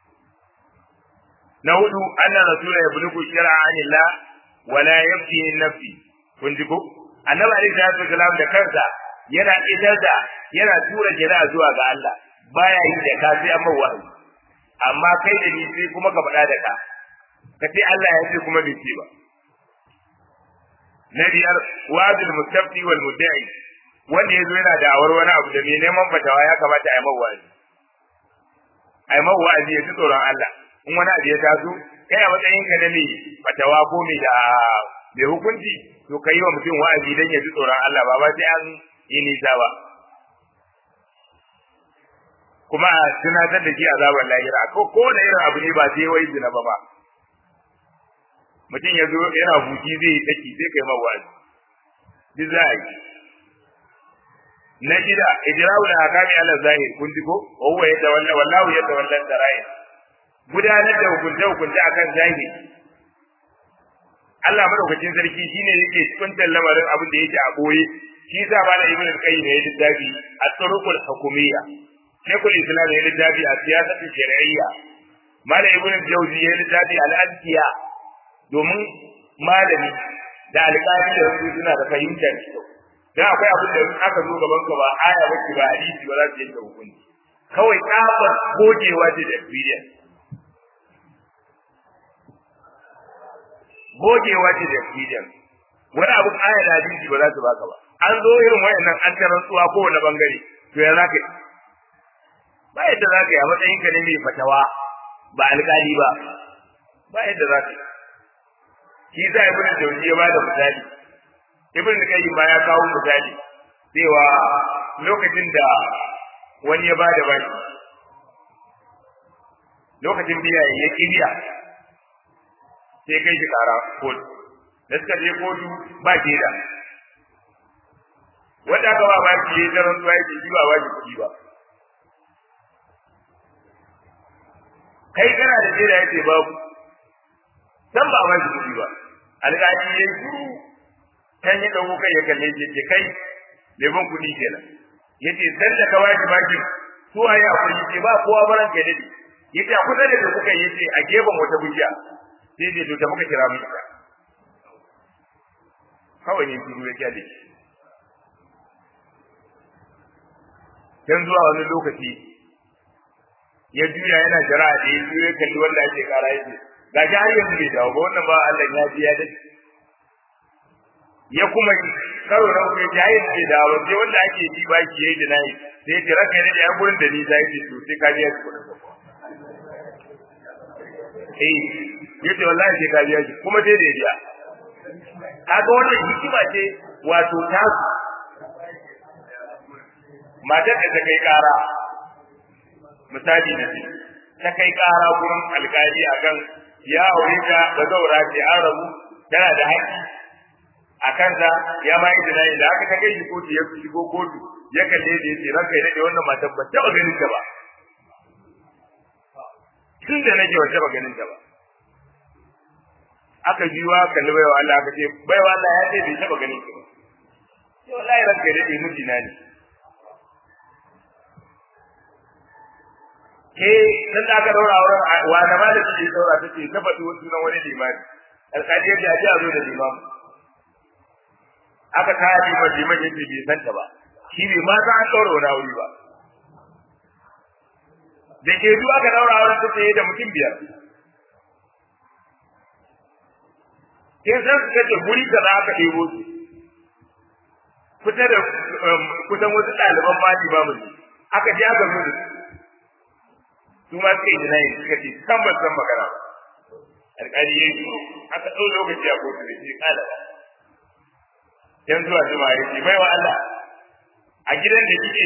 na hudu annan rasula ya bulugu shara anillah wala yabki nafsi kun ji ko annabi alaihi salatu wasalam da kansa yana idar da yana tura shari'a zuwa ga Allah baya yi da ka sai amma wa'azi amma kai da ni sai kuma ka faɗa da ka ka ce Allah ya ce kuma bai ce ba na biyar wazil mustafti wal mudda'i wanda yazo yana da awar wani abu da mai neman fatawa ya kamata a yi mawa wa'azi a yi mawa wa'azi ya ci tsoron Allah in wani abu ya taso kai a matsayin ka na mai fatawa ko mai da mai hukunci to ka yi wa mutum wa'azi dan ya ci tsoron Allah ba ba sai an yi nisa ba kuma a tunatar da shi azabar lahira ko ko da irin abu ne ba sai wai zina ba ba mutum ya zo yana buki zai yi tsaki sai kai mawazi duk za a yi na shida ijra'u da hakami ala zahir kun ji ko wa huwa yatawalla wallahu yatawalla sarair gudanar da hukunta hukunta akan zahiri Allah madaukakin sarki shine yake kuntan lamarin abin da yake a boye shi yasa malam ibn al-qayyim ya littafi at-turuqul hukumiyya shaykhul islam ya littafi a siyasatu shar'iyya malam ibn al-jawzi ya littafi al-azkiya domin malami da alƙali da su suna da fahimtar dan akwai abin da aka zo gaban ka ba aya ba ba hadisi ba za su yanke hukunci kawai tsabar gogewa ce da experience gogewa ce da experience wani abin aya da hadisi ba za su baka ba an zo irin wayannan an ta rantsuwa ko wani bangare to ya zaka yi ba yadda za ka yi a matsayin ka ne mai fatawa ba alƙali ba ba yadda za ka yi shi za ibn jawzi ya bada misali ibn qayyim ma ya kawo misali cewa lokacin da wani ya bada baki lokacin biya ya kibiya sai kai shi kara kotu da suka je kotu ba ke da wanda aka ba ba shi ya zaran zuwa yake ba ba shi kuɗi ba kai kana da jira yake babu san ba ba shi kuɗi ba alƙali ya yi kan ya ɗauko kai ya kalle shi ce kai mai ban kuɗi kenan yace san da ka waji baki su waye akwai yace ba kowa baran kai dade yace a kusa da da kuka yace a gefen wata bujiya sai dai to ta muka kira mu ita kawai ne shiru ya kyale shi dan zuwa wani lokaci ya juya yana jira da ya juya kalli wanda ake kara yace ga shi har yanzu bai dawo ba wannan ba Allah ya ji ya dace ya kuma karo na uku ya yi bai dawo sai wanda ake ji ba ki yayi da nayi sai ya tira kai ne da ya gurin da ni zai ji to sai ka biya shi kudin eh yace wallahi sai ka biya shi kuma dai da biya kaga wannan hikima ce wato ta matar da ta kai kara misali na ce ta kai kara gurin alkali akan ya aure ka da zaura ce an rabu tana da haƙƙi a kansa ya ma yi tunanin da aka kai shi kotu ya shigo kotu ya kalle da yace ranka ya dade wannan matan ban taɓa ganin ta ba tun da nake ban taɓa ganin ta ba aka jiwa kalli baiwa Allah aka ce baiwa Allah ya ce bai taɓa ganin ta ba sai wallahi ranka ya dade mijina ne ke dan da aka daura auren wa da ma da take daura take ta faɗi wasu sunan wani limami alƙali ya ji a zo da limam aka kaya liman liman ya ce bai san ta ba shi bai ma san an daura wani aure ba da ke zuwa aka daura auren ta ce da mutum biyar kin san su kace guri da za aka ɗebo su fita da kusan wasu ɗaliban ma limamin ne aka je aka zo da su su ma suka yi jinayi suka ce san ban san magana ba alƙali ya yi aka ɗau lokaci a kotu da shi ƙala ba yan zuwa jima ya ce baiwa Allah a gidan da kike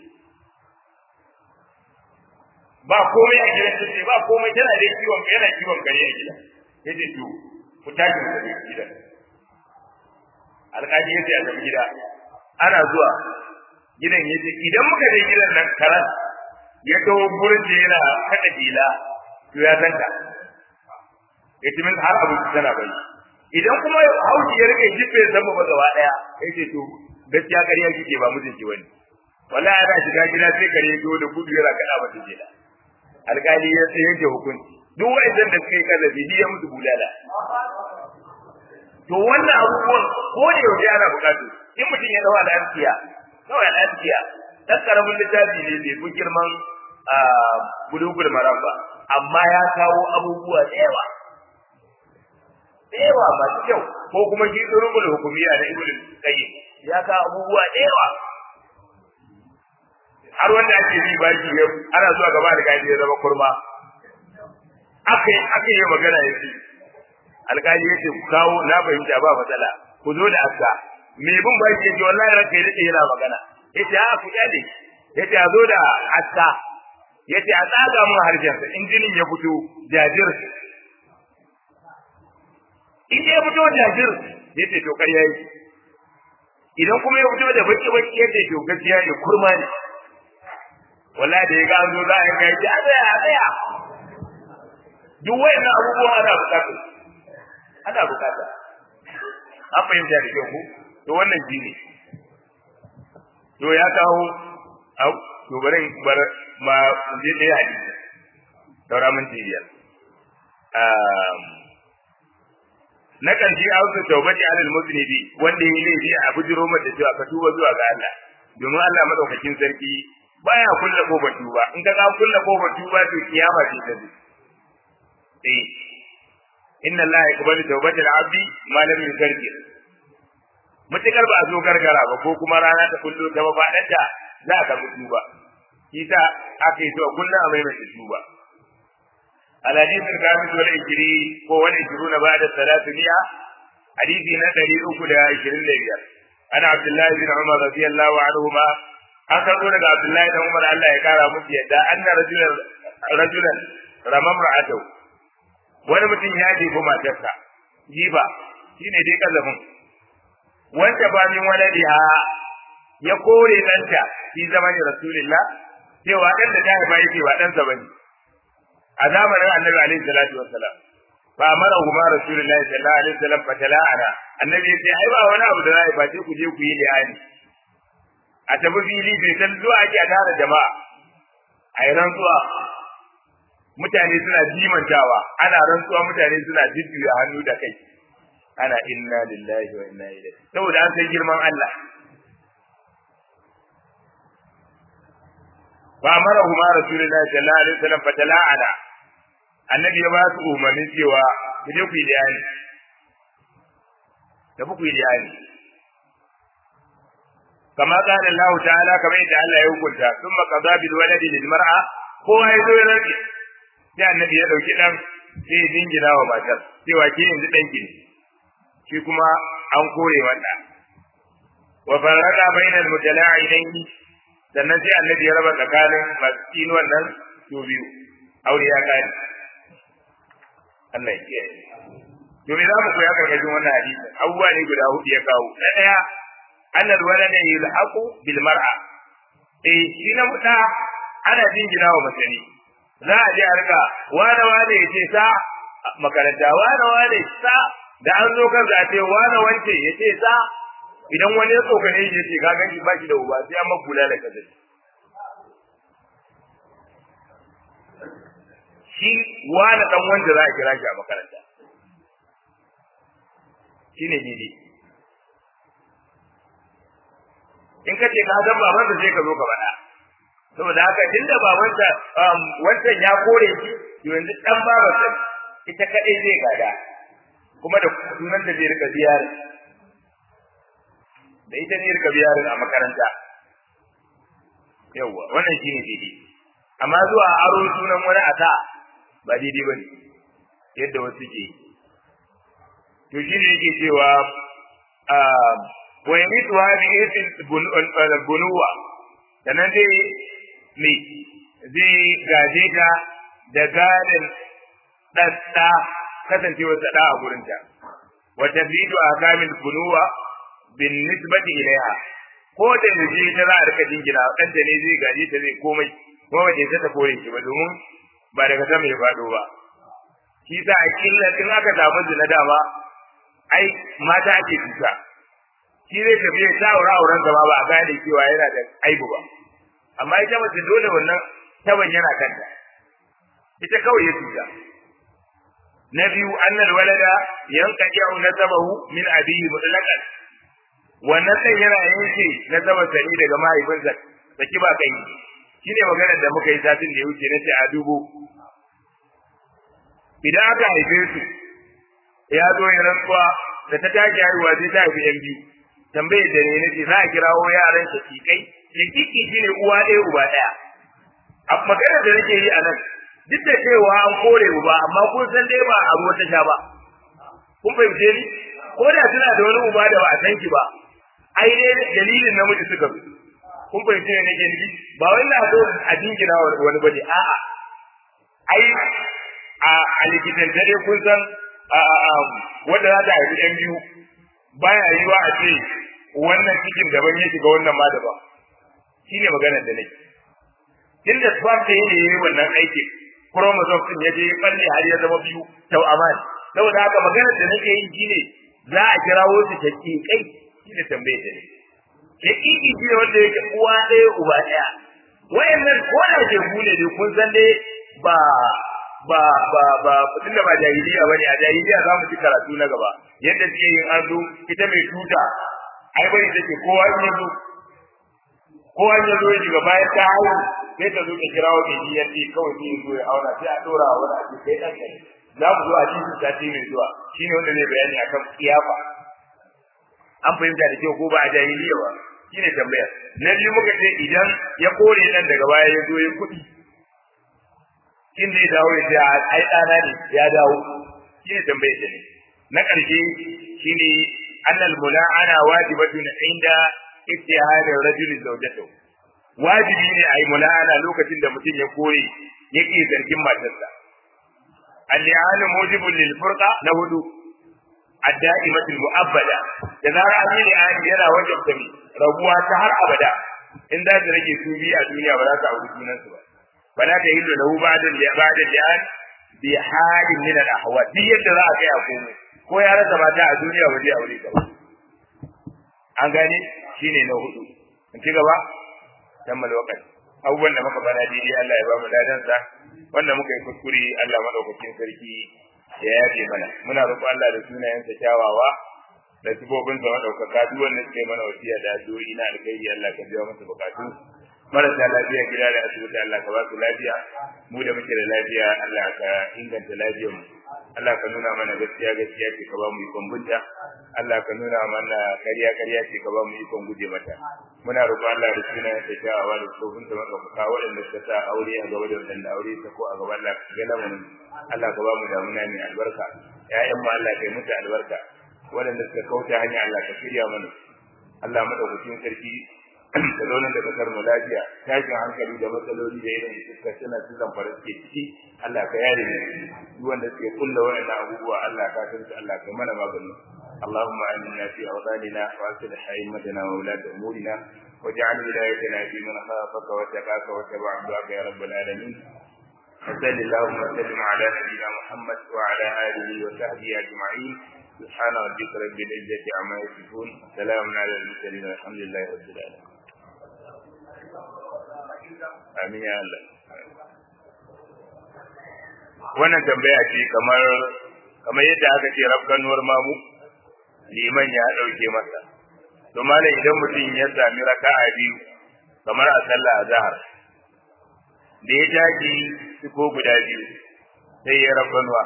ba komai a gidan take ba komai tana da kiwon yana kiwon kare a gidan yace to ku tashi mu tafi gidan alƙali ya ce a tafi gida ana zuwa gidan yace idan muka je gidan nan karan ya kawo gurin da yana kada dila to ya zanka yace min har abu tana bai idan kuma hauki ya rike jibe zama ba gaba daya yace to gaskiya kariya kike ba mutunci wani wallahi ana shiga gida sai kare ya da gudu yana kada mata jela alkali ya tsaye da hukunci duk wa'annan da suka yi kallafi ya musu bulala to wannan abubuwan ko da yaushe ana bukatu in mutum ya dawo al'afiya kawai al'afiya dan karamin littafi ne bai fi girman bulugul maram ba amma ya kawo abubuwa da yawa da yawa masu kyau ko kuma shi turubul hukumiya na ibnu qayyim ya kawo abubuwa da yawa har wanda ake bi baki ya ana zuwa gaba da gaji ya zama kurma aka yi aka yi magana ya ce alkali ya ce ku kawo na fahimta ba matsala ku zo da aska me bin baki ya ce wallahi ranka ya daɗe yana magana ya ce a ku kyale ya ce a zo da aska yace a tsaga mun harshensa in jinin ya fito jajir in ya fito jajir yace to ƙarya yi idan kuma ya fito da baki baki yace to gaskiya ne kurma ne wallahi da ya ga an zo za a yi kai a tsaya a tsaya duk wayannan abubuwan ana bukata ana bukata an fahimta da kyau ko to wannan shi ne to ya kawo au to bari bar ma je da hadisi saura mun biyar na ƙarshe a wasu taubati alal muslibi wanda ya laifi a bujiro mata cewa ka tuba zuwa ga Allah domin Allah madaukakin sarki baya kulle kofar tuba in ka ga kulle kofar tuba to kiyama ce ta zai eh inna Allah yaqbalu tawbatal abdi ma lam yukarkir mutakar ba a zo gargara ba ko kuma rana ta kullu ta ba fadanta za ka bi tuba kisa aka yi to kullum a maimaita tuba الحديث الخامس والعشرين هو والعشرون بعد الثلاثمائة حديث نتري أكل عشرين لبيار أنا عبد الله بن عمر رضي الله عنهما أخذوا لك عبد الله بن عمر الله يقال مبيا أن رجلا رجلا رمى امرأته wani mutum ya jefi matarsa jifa shine dai kazafin wanda ba min waladiha ya kore ɗanta fi zamanin rasulillah cewa ɗan da ta haifa yake ba ɗansa bane a zamanin annabi alaihi salatu wassalam fa amara huma rasulullahi sallallahu alaihi wasallam fa tala'ana annabi yace ai ba wani abu da za a face ku je ku yi li'ani a tafi fili bai san zuwa ake a tara jama'a a yi rantsuwa mutane suna jimantawa ana rantsuwa mutane suna jujjuya hannu da kai ana inna lillahi wa inna ilaihi saboda an san girman Allah fa amara huma rasulullahi sallallahu alaihi wasallam fa tala'ana annabi ya ba su umarnin cewa ku je ku yi liyani da ku yi liyani kama qala Allah ta'ala kamar yadda Allah ya hukunta thumma qada bil waladi lil mar'a kowa ya zo ya rage sai annabi ya dauki dan sai ya dingina wa matar cewa ke yanzu dan ki shi kuma an kore wanda wa farraqa bainal mutala'inaini sannan sai annabi ya raba tsakanin masu tsinuwan nan su biyu aure ya kare Allah ya kiyaye to me za mu koya karkashin wannan hadisi abubuwa ne guda hudu ya kawo na daya annal walada yulhaqu bil mar'a eh shi na muta ana jingina wa masani za a je a rika wane wane ya ce sa makaranta wane wane sa da an zo kan zace wane wance ya ce sa idan wani ya tsokane shi ya ce ka ganshi ba shi da uba sai an makula da kaza shi wani dan wanda za a kira shi a makaranta shi ne daidai in ka ce ka san babansa sai ka zo ka faɗa saboda haka tunda babansa wancan ya kore shi yanzu dan babansa ita kadai zai gada kuma da sunan da zai rika biyar da ita ne rika biyarin a makaranta yawwa wannan shine daidai amma zuwa aro sunan wani ata ba daidai bane yadda wasu ke to shine yake cewa wa yamitu hadhihi fil bunuwa sannan dai me zai gaje ta da gadin ɗaɗɗa kasancewar ta ɗa a gurinta wa tabidu akamil bunuwa bin nisbati ilaiha ko da yaje ta za a rika jingina dan da ne zai gaje ta zai komai ko wace ta ta kore shi ba domin ba daga sama ya fado ba shi sa a killa in aka samu zina dama ai mata ake tuta shi zai tafi ya sa aure auren ba ba a gane cewa yana da aibu ba amma ita mace dole wannan taban yana kanta ita kawai ya tuta na biyu annal walada yanqadi'u nasabahu min abihi mutlaqan wannan ɗan yana yanke na sama sani daga mahaifinsa saki ba kai shi ne maganar da muka yi satin da ya wuce na ce a dubo idan aka haife su ya zo ya rantsuwa da ta tashi haihuwa sai ta haifi yan biyu tambaye da ne nace za a kirawo yaran shakikai shakiki shine uwa ɗaya uba ɗaya a maganar da nake yi a nan duk da cewa an kore uba amma kun san dai ba a ruwa ta sha ba kun fahimce ni ko da suna da wani uba da ba a san ki ba ai dai dalilin namiji suka fi kun fahimci ne nake nufi ba wai na so a jingina wani bane a'a ai a a likitan dare kun san wanda za ta haifi ɗan biyu baya yiwa a ce wannan cikin daban ya shiga wannan ma daban shine maganar da nake tunda sperm da yake yi wannan aikin chromosome din ya je ya balle har ya zama biyu tau aman saboda haka maganar da nake yi shine za a kirawo su kai shine tambayar da nake shakiki shi ne wanda yake uwa ɗaya uba ɗaya wayannan ko da ke gune ne kun san dai ba ba ba ba tunda ba jahiliya bane a jahiliya za mu ci karatu na gaba yadda suke yin arzo ita mai tuta ai bari take kowa in yazo kowa in yazo ya shiga bayan ta haihu sai ta zo ta kira wa mai yanci kawai sai zo ya auna sai a dora wa wani a cikin kai ɗan za mu zo a cikin sati mai zuwa shine wanda zai bayani akan kiyafa an fahimta da kyau ko ba a jahiliya ba shine tambaya na biyu muka ce idan ya kore dan daga baya ya zo ya kuɗi in zai dawo ya ce ai ɗana ne ya dawo shine tambaya ce ne na ƙarshe shine annal mula'ana wajibatun inda ittihadi rajuli zawjatahu wajibi ne a yi mula'ana lokacin da mutum ya kore yake zargin matarsa al-li'anu mujibun lil furqa na hudu ad-da'imatul mu'abbada da zara an yi li'ani yana wajen tabi rabuwa ta har abada in za ta rage su biyu a duniya ba za ta auri junan su ba ba za ta hillu lahu ba'da ba'da li'an bi halin min al-ahwal duk yadda za a kai a komai ko ya rasa mata a duniya ba zai aure ta ba an gane shine na hudu in ci gaba tammal waqti abubuwan da muka fara daidai Allah ya ba mu dadansa wanda muka yi kuskure Allah madaukakin sarki ya yafe mana muna roƙo Allah da sunayensa kyawawa da sifofin sa madaukaka duk wanda suke mana wasiya da addu'o'i na alkhairi Allah ka biya masa bukatu marasa lafiya gida da asibiti Allah ka ba su lafiya mu da muke da lafiya Allah ka inganta lafiyar mu Allah ka nuna mana gaskiya gaskiya ce ka ba mu ikon bunta Allah ka nuna mana kariya kariya ce ka ba mu ikon guje mata muna roƙo Allah da sunayensa kyawawa da sifofin sa madaukaka waɗanda suka sa aure a gaba da waɗanda aure ta ko a gaba Allah ka gana mu Allah ka ba mu damuna mai albarka ƴaƴan mu Allah ka yi musu albarka waɗanda suka kauce hanya Allah ka shirya mana Allah madaukakin sarki da zaunar da kasar mu lafiya tashin hankali da matsaloli da irin suka tana su zamfara suke ciki Allah ka yare ne duk wanda suke kulla waɗannan abubuwa Allah ka san su Allah ka mana magani اللهم آمنا في أوطاننا وأصلح أئمتنا وولاة أمورنا واجعل ولايتنا في من خافك واتقاك واتبع دعاك يا رب العالمين وصل اللهم وسلم على نبينا محمد وعلى آله وصحبه أجمعين سبحان ربك رب العزة عما يصفون سلام على المرسلين والحمد لله رب العالمين amin ya Allah wannan tambaya ce kamar kamar yadda aka ce rafkanuwar mamu liman ya dauke masa to malam idan mutum ya sami raka'a biyu kamar a sallah azhar da ya tashi ko guda biyu sai ya rafkanuwa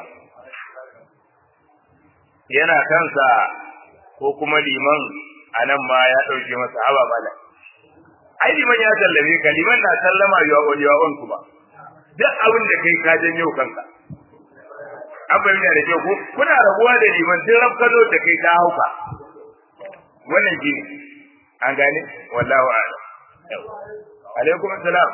yana kansa ko kuma liman anan ma ya dauke masa haba malam ai liman ya sallame ka liman na sallama ya wani ya wanku ba duk abin da kai ka janyo kanka an bayyana da kyau ko kuna rabuwa da liman duk rafkano da kai ka hauka wannan shi ne an gane wallahu a'lam alaikum assalam